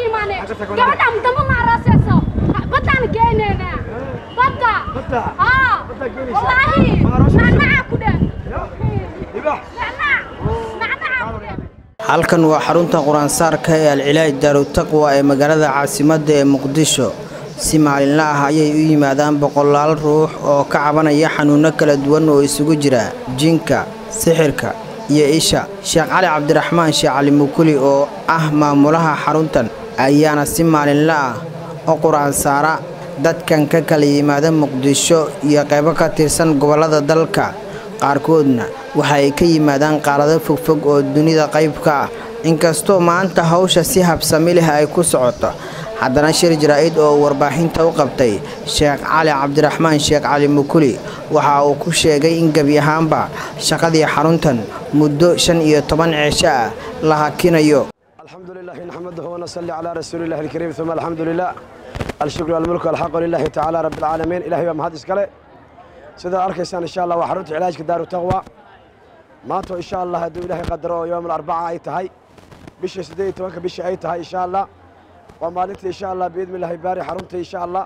imaane gabadha dambe ma araasayso baddaan geeneena badda Badda? haa Baddaa geenaysaa? wallaahi Ma araasayso? nacnaca ku dheh Libaax. nacnac nacnaca ku dheh halkan waa xarunta qur-aansaarka ee alcilaaj daarutaqwa ee magaalada caasimadda ee muqdisho si maalinla ah ayay u yimaadaan boqolaal ruux oo ka cabanaya xanuunno kala duwan oo isugu jira jinka sixirka iyo isha sheekh cali cabdiraxmaan sheekh cali mukuli oo ah maamulaha xaruntan ayaana si maalinla ah u qur-aansaara dadkan ka kala yimaada muqdisho iyo qaybo ka tirsan gobollada dalka qaarkoodna waxa ay ka yimaadaan qaarado fogfog oo dunida qayb ka ah inkastoo maanta hawsha si habsami leh ay ku socoto haddana shir jaraa'id oo uu warbaahinta u qabtay sheekh cali cabdiraxmaan sheekh cali mukuli waxa uu ku sheegay in gebi ahaanba shaqadii xaruntan muddo shan iyo toban ceesho ah la hakinayo الحمد لله نحمده ونصلي على رسول الله الكريم ثم الحمد لله الشكر والملك والحق لله تعالى رب العالمين إلهي ومهد إسكاله سيدا أركيسان إن شاء الله وحرمت علاجك دار تقوى ماتوا إن شاء الله هدو إلهي قدروا يوم الأربعاء أي تهي بش سدي توانك بش أي تهي إن شاء الله ومالنتي إن شاء الله بإذن الله باري حرمتي إن شاء الله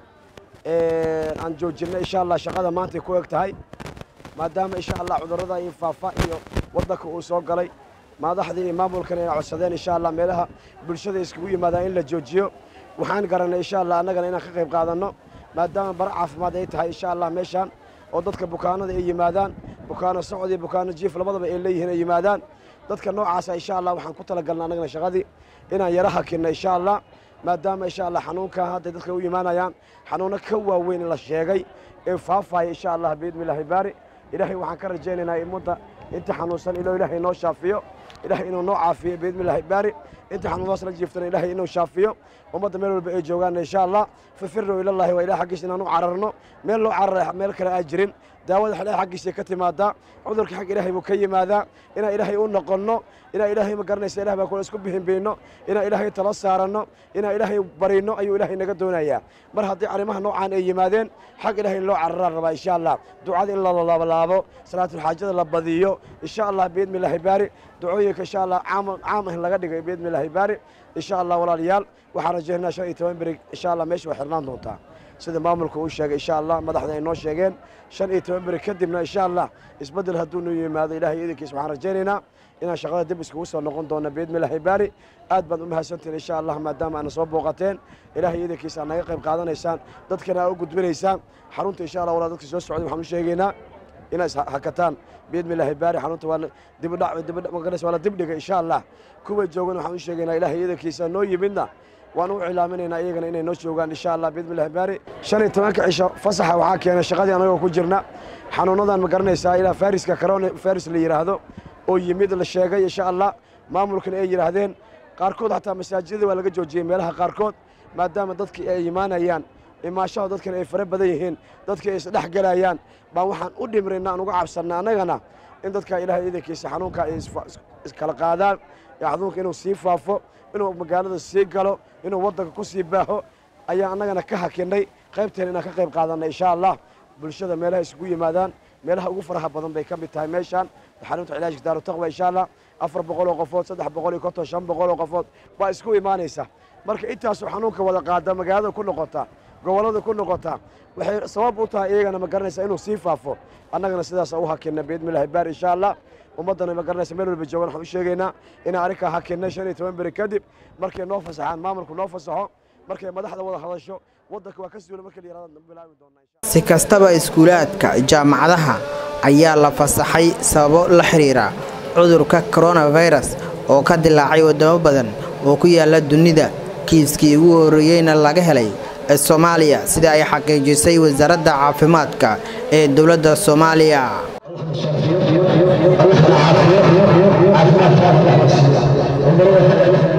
إيه عن جوجنا إن شاء الله شقادة مانتي كويك تهي maadaama insha allah cudurrada iyo faafa iyo waddanka uu soo galay madaxdii iyo maamulkana inay codsadeen insha allah meelaha bulshada iskugu yimaadaan in la joojiyo waxaan garanay insha allah annagana inaan ka qayb qaadanno maadaama bara caafimaad ay tahay insha allah meeshaan oo dadka bukaanada ay yimaadaan bukaano socod iyo bukaano jiif labadaba ay leeyihiin ay yimaadaan dadka noocaasa insha allah waxaan ku talagalnay annagana shaqadii inaan yara hakinno insha allah maadaama insha allah xanuunka hadday dadka u yimaanayaan xanuuno ka waaweyn la sheegay ee faafaya insha allah biidni illaahi baari ilaahay waxaan ka rajaynaynaa ummadda inta xanuunsan inuu ilaahay noo shaafiyo ilaahay inuu noo caafiyo biidni illaahi baari inta xanuunadas la jiiftana ilaahay inuu shaafiyo ummadda meel walba ay joogaan insha allah fafiruu ilallahi waa ilaah xaggiisa inaan u cararno meel loo cararay meel kale aan jirin daawada ilahay xaggiisa ka timaadaa cudurka xag ilaahay buu ka yimaadaa inaan ilaahay u noqonno inaan ilaahay ma garanaysa ilah baa kula isku bihinbiinno inaan ilaahay tala saaranno inaan ilaahay barino ayuu ilaahay naga doonayaa mar haddii arrimaha noocaan ay yimaadeen xag ilaahay in loo cararaan rabaa insha allah ducada in la laabalaabo salaatulxaajada la badiyo insha allah biidni illaahi baari ducooyinka insha allah caam caam ah laga dhigay biidni illaahi baari insha allah walaalayaal waxaan rajaynaynaa shan iyo toban beri insha allah meesha way xirnaan doontaa sida maamulka uu sheegay insha allah madaxda ay noo sheegeen shan iyo toban beri kadibna insha allah isbeddel hadduu noo yimaado ilaahay iidankiisa waxaan rajaynaynaa inaan shaqada dib iskugu soo noqon doono biidni illaahi baari aad baad u mahadsantihin insha allah maadaama aana soo booqateen ilaahay iidankiisa aad naga qayb qaadanaysaan dadkana aad u gudbinaysaan xarunta insha allah walaa dadka soo socday waxaan u sheegaynaa inay hakataan biidni illaahi baari xarunta waa dibudhac dibudhac magaranaysa waa la dibdhiga insha allah kuwa joogan waxaan u sheegaynaa ilaahay iidankiisa noo yimidna waan u cilaaminaynaa iyagana inay noo joogaan insha allah biidni illaahi baari shan iyo tobanka cisho fasaxa waxaa keenay shaqadii anagoo ku jirna xanuunadan ma garanaysaa ilaa fariska corona faris la yidhaahdo oo yimid la sheegay insha allah maamulkana ay yidhaahdeen qaarkood xataa masaajidada waa laga joojiyey meelaha qaarkood maadaama dadkii ay imaanayaan imaashaha dadkana ay fara badan yihiin dadkii ay isdhex gelayaan baan waxaan u dhimrayna aan uga cabsanna annagana in dadka ilaahay iidankiisa xanuunka ay iskala qaadaan xanuunka inuu sii faafo inuu magaalada sii galo inuu waddanka ku sii baaho ayaa annagana ka hakinay qaybteen inaan ka qayb qaadanna insha allah bulshada meelaha isugu yimaadaan meelaha ugu faraha badan bay ka mid tahay meeshaan xarunta cilaajka daaru taqwa insha allah afar boqol oo qofood saddex boqol iyo konton shan boqol oo qofood baa isku imaanaysa marka intaasoo xanuunka wada qaada magaalada ku noqota gobollada ku noqota waxay sabab u tahay iyagana ma garanaysa inuu sii faafo annagana sidaas u hakinna biidni illaahi baar insha allah ummaddana ma garanaysa meel walba joogan waxaan u sheegaynaa inaan arrinkaa hakinnay shan iyo toban beri kadib markay noo fasaxaan maamulku noo fasaxo markay madaxda wada hadasho waddanka waa ka suula marka la yihahdo bilaabi doonaa si kastaba iskuulaadka jaamacadaha ayaa la fasaxay sababo la xiriira cudurka koronafirus oo ka dilaacay waddamo badan oo ku yaala dunida kiiskii ugu horreeyeyna laga helay ee soomaaliya sida ay xaqiijisay wasaaradda caafimaadka ee dowladda soomaaliya عافية عافية عافية عافية